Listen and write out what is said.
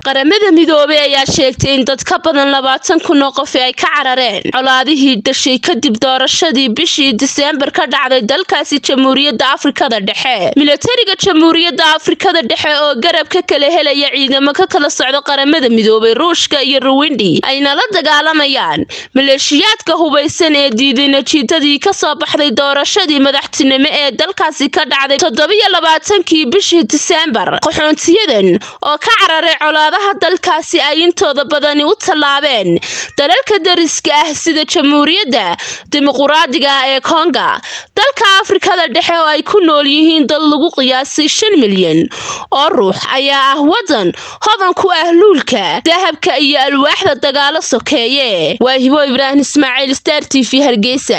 qaramada midoobey ayaa sheegtay in dad ka badan labaatan kun oo qof ay ka carareen colaadihii dhashay kadib doorashadii bishii diseembar ka dhacday dalkaasi jamhuuriyadda afrikada dhexe milatariga jamhuuriyadda afrikada dhexe oo garab ka kala helaya ciidamo ka kala socda qaramada midoobay ruushka iyo ruwindi ayna la dagaalamayaan maleeshiyaadka hubaysan ee diiday najiidadii kasoo baxday doorashadii madaxtinimo ee dalkaasi ka dhacday toddobiyo labaatankii bishii diseembar qaxoontiyadan oo ka cararay colaadaha dalkaasi ay intooda badani u tallaabeen dalalka dariska ah sida jamhuuriyadda dimuquraadiga ah ee konga dalka afrikada dhexe oo ay ku nool yihiin dad lagu qiyaasay shan milyan oo ruux ayaa ah wadan hodan ku ah luulka dahabka iyo alwaaxda dagaalo sokeeye waa hibo ibraahim ismaaciil star t v hargeysa